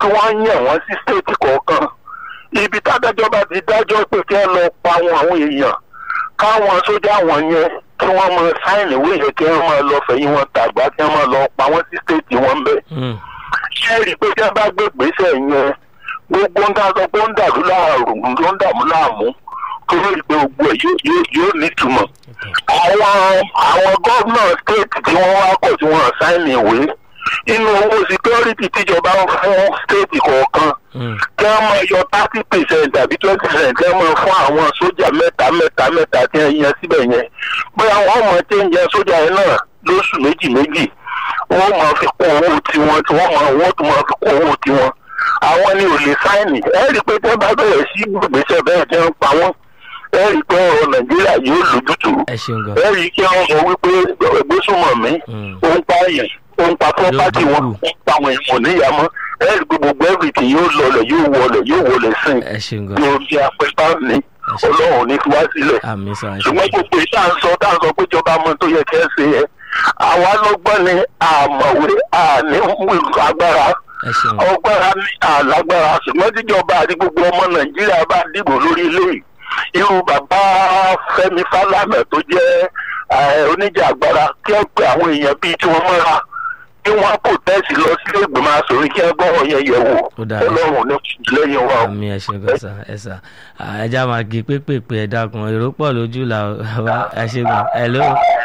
kí wọ́n yàn wọ́n sí stéètì kọ̀ọ̀kan ibi tádájọ́ bá ti dájọ́ pé kí wọ́n lọ pa àwọn àwọn èèyàn káwọn sójà wọn yẹn kí wọ́n máa sáìnì ìwé yẹn kí wọ́n máa lọ fẹ̀yìn wọn tàgbà kí wọ́n máa lọ pa wọ́n sí stéètì wọn bẹ́ẹ̀ Hmm. ṣé ẹ rí i pé tí wọ́n bá gbé gbèsè yẹn gbogbo ń dá sọ pé ó ń dàrú láàrú ló ń dààmú láàmú tó lórí pé gbogbo ẹ̀ yóò- yóò- yóò nítumọ̀ àwọn àwọn gómìnà stéètì tí wọ́n wá kọ̀ tí wọ́n sáìnì ìwé inú owó síkírọ́rìtì tíjọba ń fún stéètì kọ̀ọ̀kan Hmm. kí wọ́n máa yọ thirty percent tàbí twenty percent kí wọ́n máa fún àwọn sójà mẹ́ta mẹ́ta mẹ́ta tí wọ́n yan síbẹ̀ yẹn bóyá wọ́n mọ̀ tí ń yan sójà yẹn náà lóṣù méjì méjì wọ́n máa fi kún owó tiwọn tí wọ́n máa wọ́n tún máa fi kún owó tiwọn àwọn ni ò lè sáìnì ẹ rí i pé tí wọ́n bá bẹ̀rẹ̀ sí gbèsè bẹ́ẹ̀ tí wọ́n pa wọ́n ẹ rí i pé ọ̀rọ̀ nàìjíríà yóò lójútùú ẹ ṣeun gan. ẹ rí i kí wọ́n sọ wípé ìgbésùnmọ̀mí Hmm. ó ń pààyàn ó ń pa property wọn ó ń pa àwọn èèyàn níyàmọ́ ẹ rí i pé gbogbo everything yóò lọlẹ̀ yóò wọlẹ̀ yóò wọlẹ̀ sìn ẹ ṣeun gan. ní orí apẹta ní ọlọ́run ní fi wá sílẹ̀ àmì sà ẹ ṣeun. ṣùgbọ́n gbogbo ìta ń sọ tá à ń sọ pé ìjọba mọ tó yẹ kẹ́ ẹ ṣe yẹ àwa lọ́gbọ́n ni àmọ̀wé àní agbára ẹ ṣeun. ọgbára ní àlágbára ṣùgbọ́n tíjọba àti gbogbo ọmọ nàìjíríà bá dìbò lórí ilé yìí irú bàbá fẹ́mi fálànà tó jẹ́ eh, oníjà agbára kí ẹ pé àwọn èèyàn bíi tí wọ́n mọ́ra kí wọ́n kò tẹ́sí lọ sílé ìgbìmọ̀ asòrin kí ẹ gbọ́rọ̀ yẹn yẹ̀ wò Ó dáa. ọlọ́run ní lẹ́yìn wa o. àmì ẹ ṣeun gan sà ẹ sà ẹja máa gé pépèpé ẹ dákun èrò pọ̀ lójú là wá ẹ ṣe gan. hello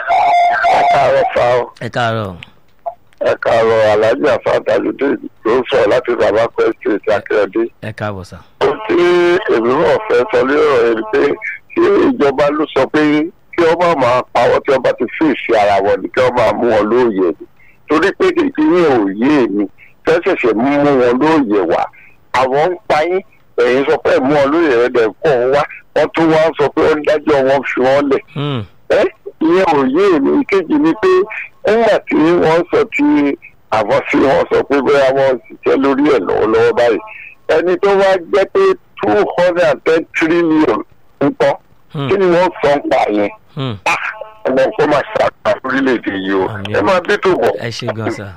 ẹ káàárọ̀ fa o ẹ káàárọ̀. ẹ káàárọ̀ alhaji afatalide ló ń sọ láti bàbá kwesí ti akérèdé. ẹ káàbọ̀ sà. ohun tí èmi náà fẹ́ sọ lórí ọ̀rọ̀ yẹn ni pé kí ìjọba ló sọ pé kí wọ́n máa máa pawọ́ tí wọ́n bá ti fèsì ara wọn ni kí wọ́n máa mú wọn lóòyè ni torí pé kìkì yín ò yé mi fẹ́sẹ̀sẹ̀ mú wọn lóòyè wá àwọn ń pa yín ẹ̀yin sọ pé mú wọn lóòyè rẹ̀ dẹ̀ kọ́ ọ wá wọ́n tún wá sọ pé ó ń dájọ́ wọn fi wọ́n lẹ̀ Hmm. ẹ́ ìyẹn ò yé mi ìkejì ni pé nígbà tí wọ́n sọ ti àwọn sí wọn sọ pé bóyá wọ́n ṣiṣẹ́ lórí ẹ̀ lọ́wọ́lọ́wọ́ báyìí ẹni tó wá jẹ́ pé two hundred and ten trillion ń tọ́ Hmm. kí ni wọ́n sọ ń pa yẹn Hmm. ọmọ nǹkan máa ṣàkà orílẹ̀-èdè yìí o Àmín. ẹ máa bí tó bọ̀. ẹ ṣe gan sà.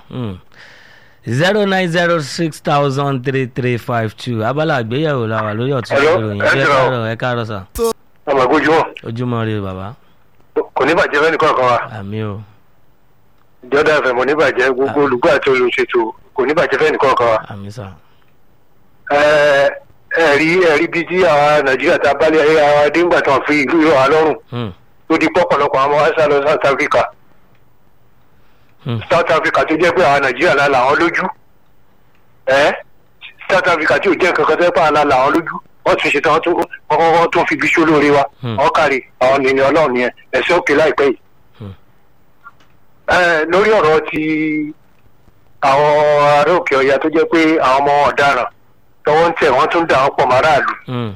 zero nine zero six thousand three three five two abala àgbéyẹ̀wò la wà lórí ọ̀tún Hello, ìròyìn ẹ ẹ jọ̀ọ́. káàárọ̀ ẹ káàárọ̀ sà. ọmọ ìgbójú wọn ojúmọ́ ire bàbá kò ní bàjẹ́ fẹ́ni kọ̀ọ̀kan wa àmì o ìjọba ẹ̀fẹ̀ mọ̀ ní bàjẹ́ gbogbo olùgbọ́ àti olùṣètò kò ní bàjẹ́ fẹ́ni kọ̀ọ̀kan wa. àmì sà. ẹ ẹ̀rí ẹ̀rí bíi tí àwọn nàìjíríà ta bá lé ayé àwọn adéǹgbà tán fi ìlú yọ wá lọ́rùn Hmm. tó di pọ̀pọ̀lọpọ̀ àwọn wá sá lọ south africa Hmm. south africa tó jẹ́ pé àwọn nàìjíríà la làwọn lójú ẹ south africa tí ò jẹ́ nǹkan kan tó jẹ́ pé àwọn la làwọn lójú wọ́n tún ṣe tán wọ́n tún wọ́n tún fi bí ṣó lóore wa Hmm. wọ́n kárí àwọn nìyẹn ọlọ́run yẹn ẹ̀sẹ̀ òkè láìpẹ́ yìí. Hmm. ẹ lórí ọ̀rọ̀ ti àwọn ará òkè ọ̀yà tó jẹ́ pé àwọn ọmọ ọ̀daràn tọwọ́ ń tẹ̀ wọ́n tún dà wọ́n pọ̀ máràlú Hmm.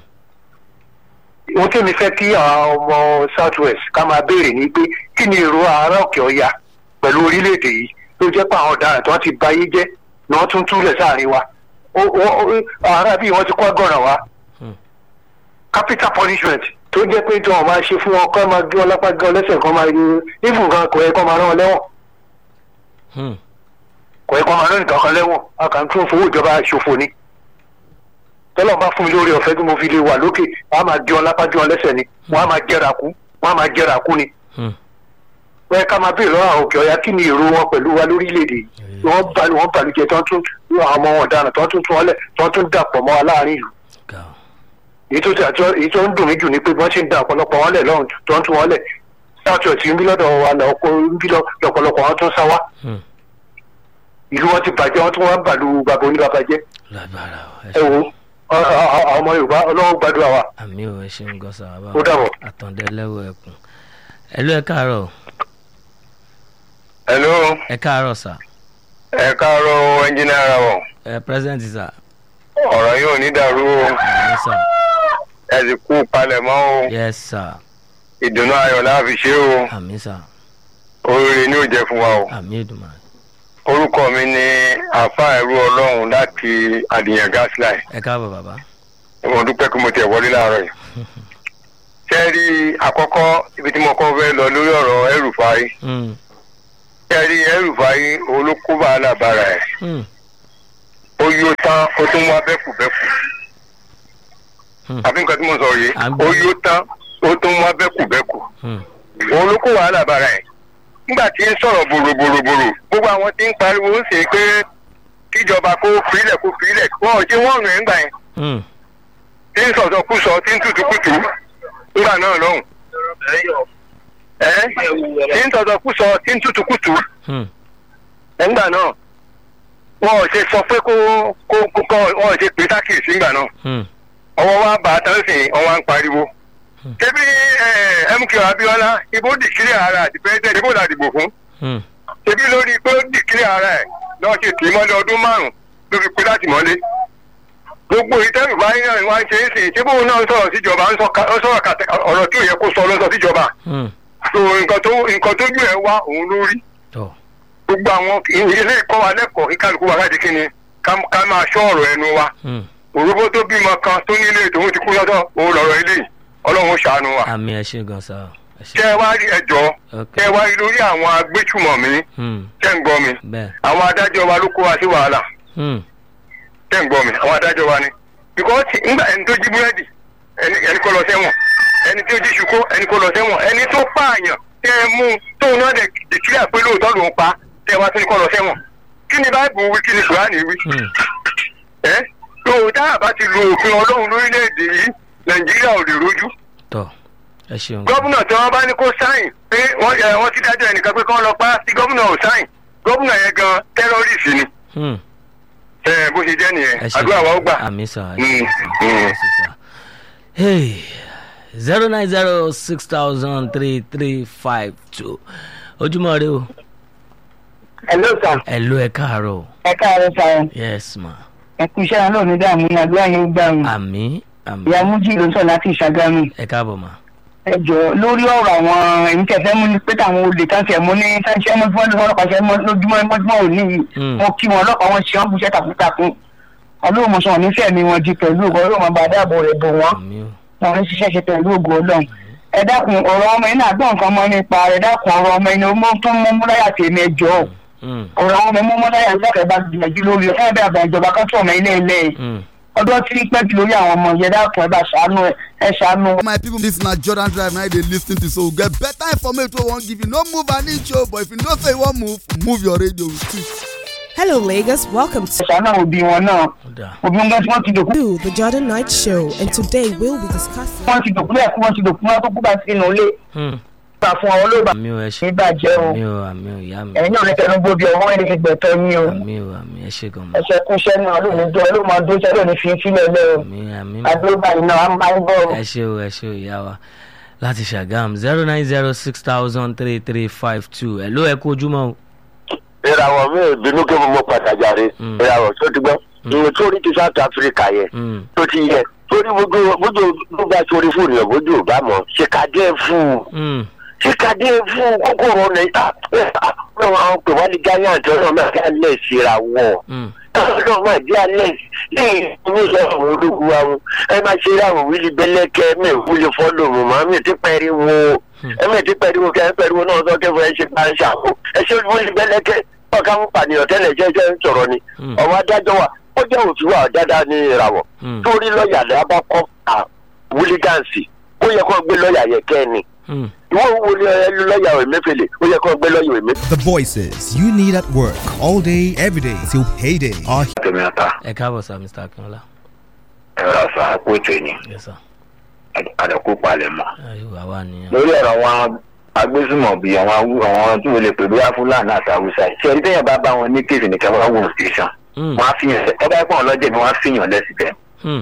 ohun tí mi fẹ́ kí àwọn ọmọ south west ká máa béèrè ni pé kí ni èrò ará òkè ọya pẹ̀lú orílẹ̀-èdè yìí ló jẹ́ pé àwọn ọ̀daràn tí wọ́n ti bayé jẹ́ ni wọ́n tún túlẹ̀ sáàrin wa Ó- ó- ó- ará bíi wọ́n ti kọ́ gọ̀ràn wa Hmm. capital punishment tó jẹ́ pé tí wọ́n máa ṣe fún wọn kọ́ máa gé wọn lápá gé wọn lẹ́sẹ̀ kan máa yọ even gan kò yẹ kó máa rán wọn lẹ́wọ̀n Hmm. kò yẹ kó máa rán nìkan kan lẹ́wọ̀n a kàn tún fowó ìjọba ṣòfò ni tọ́lọ́ bá fún mi lórí ọ̀fẹ́ tí mo fi lè wà lókè wọ́n á máa gé wọn lápá gé wọn lẹ́sẹ̀ ni wọ́n á máa jẹ́ra kú wọ́n á máa jẹ́ra kú ni Hmm. wọ́n yẹ ká máa béèrè lọ́wọ́ àwọn òkè ọ̀yà kí ni èrò wọn pẹ̀lú wa lórílẹ̀‐èdè yìí wọ́n balu wọ́n balùjẹ́ tó ń tún àwọn ọmọ ọ̀daràn tó ń tún tún wọn lẹ̀ tó ń tún dàpọ̀ mọ́ wa láàrin ìlú Ga o. èyí tó àti- èyí tó ń dùn mí jù ni pé wọ́n ṣe ń da ọ̀pọ̀lọpọ̀ wọn lẹ̀ lọ́run tó ń tún wọn lẹ̀ sáàtì ọ̀tí ń bí lọ́dọ̀ wa lọ́kọ́ ń bí lọ- lọ́pọ̀lọpọ̀ wọn tún sá wá Hmm. ìlú wọn ti bàjẹ́ wọn tún wọn bàlú bàbá oníbàbà jẹ́ lágbára o ẹ ẹ ṣeun. wo ọ- ọ- ọ- àwọn ọmọ yorùbá ọlọ́wọ́ gbàdúrà wa àmì ò ẹ ṣeun gan sà bàbá Ó dàbọ̀. àtàndẹ lẹ́wọ̀ ẹkùn ẹ ló ẹ káàárọ̀ hello ẹ káàárọ̀ sà ẹ káàárọ̀ ẹnjìnìá ara wọn ẹ present sà ọ̀rọ̀ yóò ní dàrú o àmì sà ẹ sì kú palẹ̀mọ́ o yes sà ìdùnnú ayọ̀ láàfi ṣe o àmì sà oríire ni ó jẹ́ fún wa o. àmì ìdùnnú orúkọ mi ni àfa ẹrú ọlọ́run láti àdìyàn gasline ẹ káàbọ̀ bàbá mo dúpẹ́ pé mo tẹ̀ wọlé láàárọ̀ yìí. ṣé rí àkọ́kọ́ ibi tí mo kọ́ fẹ́ lọ lórí ọ̀rọ̀ ẹrùfáì Hmm. ṣé rí ẹrùfáì olókùbà alábàárà ẹ̀ Hmm. ó yóò tán tán ó tún wá bẹ́kùbẹ́kù Hmm. àbí nǹkan tí mo sọ yìí À ń gbọ́. ó yó tán ó tún wá bẹ́kùbẹ́kù Hmm. òun ló kó wàhálà bára ẹ̀ nígbà tí ń sọ̀rọ̀ bòròbòròbòrò gbogbo àwọn tí ń pariwo ń sè é pé kíjọba kó filẹ̀ kó filẹ̀ wọn ò jẹ́ wọ́n rìn ẹ̀ ńgbà yẹn Hmm. tí ń sọ̀sọ̀ kú sọ tí ń tutù kùtù ńgbà náà lọ́hùn. ẹ́ tí ń sọ̀sọ̀ kú sọ tí ń tutù kùtù Hmm. ńgbà náà wọn ò ṣe sọ pé kó kó kó kọ́ wọn ò ṣe pé sákìsì ńgbà náà Hmm. ọwọ́ wa bá a tán sìn ọwọ́ à ń pariwo. ṣébí mk abiola ibo dìkírí ara àti pẹ́ẹ́tẹ́ ibo la dìbò fún Hmm. ṣébí lórí pé ó dìkírí ara ẹ̀ lọ́ọ́ ṣe tì í mọ́lẹ̀ ọdún márùn-ún ló fi pé láti mọ́lé gbogbo ìtẹ́rù báyìí náà wá ń ṣe é sìn ṣé bóun náà ń sọ̀rọ̀ síjọba ń sọ ká- ń sọ̀rọ̀ kàtẹ́ ọ̀rọ̀ tí ò yẹ kó sọ ló ń sọ síjọba Hmm. so nǹkan tó nǹkan tó jù ẹ wá òun ló rí tọ́ gbogbo àwọn ilé ìkọ́ wa lẹ́kọ̀ọ́ kíkálukú wa láti kí ni ká ká máa ṣọ́ ọ̀rọ̀ ẹnu wa Hmm. òróbó tó bímọ kan tó nílé tòun ti kú lọ́dọ̀ òun lọ̀rọ̀ ilé yìí ọlọ́run ó ṣàánú wa àmì ẹ ṣe gan sa ẹ ṣe. kẹ́ ẹ wá rí ẹjọ́ ok kẹ́ ẹ wá rí lórí àwọn agbésùmọ̀mí Hmm. kẹ́ ń gbọ́ mi bẹ́ẹ̀. àwọn adájọ́ wa ló kó wa sí wàhálà Hmm. tẹ́ ń gbọ́ mi àwọn adájọ́ wa ni because ńgbà ẹni tó jí búrẹ́dì ẹni ẹni kó lọ sẹ́wọ̀n ẹni tó jí ṣùkó ẹni kó lọ sẹ́wọ̀n ẹni tó pààyàn tẹ́ ẹ mú tóun náà dẹ̀ dìkíríà pé lóòótọ́ lòún pa tẹ́ ẹ wá sí ní kó lọ sẹ́wọ̀n kí ni báyìí wí kí ni kùránì wí Hmm. ẹ́ lóòótọ́ àbá ti lo òfin ọlọ́run lórílẹ̀‐èdè yìí nàìjíríà ò lè rojú tọ́ ẹ ṣeun. gọ́vùnà tí wọ́n bá ní kó sáìn pé wọ́n ẹ, wọ́n ti dájọ́ ẹnìkan pé kán lọ pa tí gọ́vùnà ò sáìn gọ́vùnà yẹn gan tẹ́rọ́rìsì ni Hmm. ẹ bó ṣe jẹ́ nìyẹn ẹ ṣe àdúrà wa ó gbà. àmì sà ẹ Mm, ṣe mm. ẹ ṣe sà. hey zero nine zero six thousand three three five two ojúmọ́ rẹ o hello sir ẹ ló ẹ káàárọ̀ o. ẹ káàárọ̀ sir yes ma ẹ kú iṣẹ́ náà ní dààmú ní àdúrà yẹn gbà mí àmì àmì ìyá mújì ló sọ láti ìṣàgámù ẹ káàbọ̀ ma. ẹ jọ lórí ọ̀rọ̀ àwọn èyí tẹ̀ fẹ́ mú ní pé táwọn olè kan tẹ̀ mú ní sáńṣẹ́ mọ́ fún ọlọ́pàá ọlọ́pàá ṣẹ́ mọ́ lójúmọ́ mọ́júmọ́ òní yìí Mm. wọn kí wọn ọlọ́pàá wọn ṣe wọn bùṣẹ́ takuntakun ọlọ́run mọ̀ṣọ́ wọn nífẹ̀ẹ́ mi wọn di pẹ̀lú ògo ọlọ́run máa bá dáàbò rẹ̀ bò wọ́n àmì o. wọn ní ṣiṣẹ́ ṣe pẹ̀lú ògo ọlọ́run ẹ dákun ọ̀rọ̀ ọmọ yín náà gbọ́ nǹkan mọ́ nípa ẹ dákun ọ̀rọ̀ ọmọ yín ó tó mú múláyà tèmi ẹ jọ Hmm. ọ̀rọ̀ àwọn ọmọ mú múláyà lọ́kẹ́ bá gbìyànjú lórí ẹ̀ bẹ́ẹ̀ bá ìjọba kan tó ọmọ ilé ilé Hmm. ọdún tí pẹ́ jù lórí àwọn ọmọ yẹn dákun ẹ bá ṣàánú ẹ ẹ ṣàánú. my people this na jordan drive na you dey lis ten to so we get better information wey we wan give you no move an inch o but if you know say you wan move move your radio with it. Hello, Lagos. Welcome ẹ ṣàánú àwọn òbí wọn náà ó dáa. òbí wọn tí wọ́n ti dòkú to the Jordan Night Show, and today we'll be discussing. wọ́n ti dòkú lẹ́ẹ̀kú wọ́n ti dòkú wọn tó kú bá sínú ilé Hmm. gbà fún àwọn olóògbà àmì o ẹ ṣe. nígbàjẹ́ o àmì o àmì o ìyá mi. ẹ̀yin náà lẹ́tẹ̀ẹ́nu gbòbí ọwọ́ ẹni fi gbẹ̀tọ́ yín o àmì o àmì ẹ ṣe gan ma. ẹ̀ṣẹ̀ kúṣẹ́ náà ló ní jọ ló máa dó sẹ́lẹ̀ ní fi sílẹ̀ lẹ́ o àmì àmì ma. àdúrógbà iná á máa ń bọ̀ o. ẹ ṣe o ẹ ṣe o ìyá wa láti ṣàgàm zero nine zero six thousand three three five two ẹ ló ẹ kó ojúmọ́ o. ìràwọ̀ mi ò bínú kí mo mọ pàtàkì àárẹ̀ Mm. ìràwọ̀ tó ti gbọ́ ìwé tó rí ti south africa yẹn Hmm. tó ti yẹ torí bójú bójú ló bá sórí fóònù yẹn bójú ò bá mọ̀ ṣèkádé fún un Hmm. ṣèkádé fún un kókòrò nàìjíríà àwọn pè wá ní giant ọlọ́run máa jẹ́ alẹ́ ìṣìràwọ̀ Hmm. ọlọ́run máa jẹ́ alẹ́ lẹ́yìn ní ìṣẹ́ àwọn ológun wa wọn ẹ máa ṣe àwọn wíìlì bẹ́lẹ́kẹ́ mi ò wúlò fọ́lọ̀ mọ̀ máa mi ti pẹ́ẹ́rì wo ẹ mi ti pẹ́ẹ́rì wo kẹ́ ẹ pẹ́ẹ́rì wo náà sọ kẹ́ fún ẹ ṣe bá ń ṣàkó ẹ ṣe wíìlì bẹ́lẹ́kẹ́ ọ̀ká fún pànìyàn tẹ́lẹ̀ jẹ́jẹ́ ń sọ̀rọ̀ ni Hmm. ọ̀wọ́ adájọ́ wa ó jẹ́ òfin wa dáadáa ní ìràwọ̀ Hmm. torí lọ́ọ̀yà lẹ́yà bá kọ́ à wúlígáǹsì ó yẹ kó gbé lọ́ọ̀yà yẹ kẹ́ ni Hmm. ìwọ wo ni ẹ lọ́ọ̀yà òmẹ́fẹ̀lẹ̀ ó yẹ kó gbé lọ́ọ̀yà òmẹ́fẹ̀lẹ̀. The voices you need at work all day, every day till payday are tẹ̀mí ata ẹ káàbọ̀ sá mr akínọlá. ẹ̀rọ àṣà àpò ètò ẹ̀yìn yes sir. àdàkù palẹ̀ mọ́. ayé àwa nìyẹn. lórí ọ̀rọ̀ àwọn agbésùmọ̀bí àwọn awú- àwọn tí mo lè pè bóyá fúlàní àti haúsá ṣe ẹni tẹ́yàn bá bá wọn ní kéèsì nìkan wọ́n wò station Hmm. wọ́n á fihàn ẹ bá pọ̀ lọ́jẹ̀ ni wọ́n á fihàn lẹ́sibẹ̀ Hmm.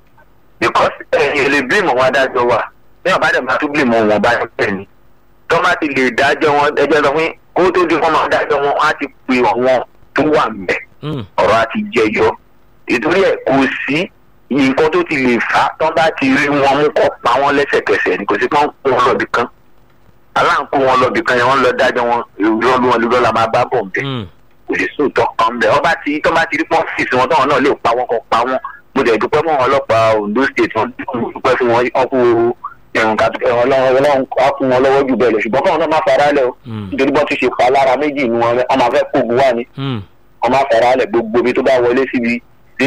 because ẹ̀yìn lè bímọ wọn adájọ́ wa bẹ́ẹ̀ bá dẹ̀ máa tún bímọ wọn bá yẹn ni tó má ti lè dájọ́ wọn ẹjọ́ sọ fún kó tó di wọn máa dájọ́ wọn á ti pè wọn tó wà mẹ́ Hmm. ọ̀rọ̀ á ti jẹyọ ìtorí ẹ̀ kò sí nǹkan tó ti lè fà á tán bá ti rí wọn mú kọ́ pa wọn lẹ́sẹ̀kẹsẹ̀ ni kò sí kán kó wọn lọ́bì kan aláǹkó wọn lọ́bì kan yẹn wọ́n lọ dájọ́ wọn ìrọ́ ló wọn lọ́ọ́ la máa bá bọ̀ ń bẹ̀ Hmm. kò sí sóòótọ́ kan bẹ̀ ọba tí tán bá ti rí pọ́ńfìsì wọn táwọn náà lè pa wọn kan pa wọn mo dẹ̀ dúpẹ́ fún wọn ọlọ́pàá Ondo state wọn dúpẹ́ fún wọn ọkú ẹ̀rùn kàtúkẹ́ ọlọ́run á fún wọn lọ́wọ́ jù bẹ́ẹ̀ lọ ṣùgbọ́n káwọn náà má fara lẹ̀ o Hmm. nítorí bọ́n ti ṣe pa lára méjì ni wọn wọn máa fẹ́ kógun wá ni Hmm. wọn máa fara lẹ̀ gbogbo ibi tó bá wọlé síbi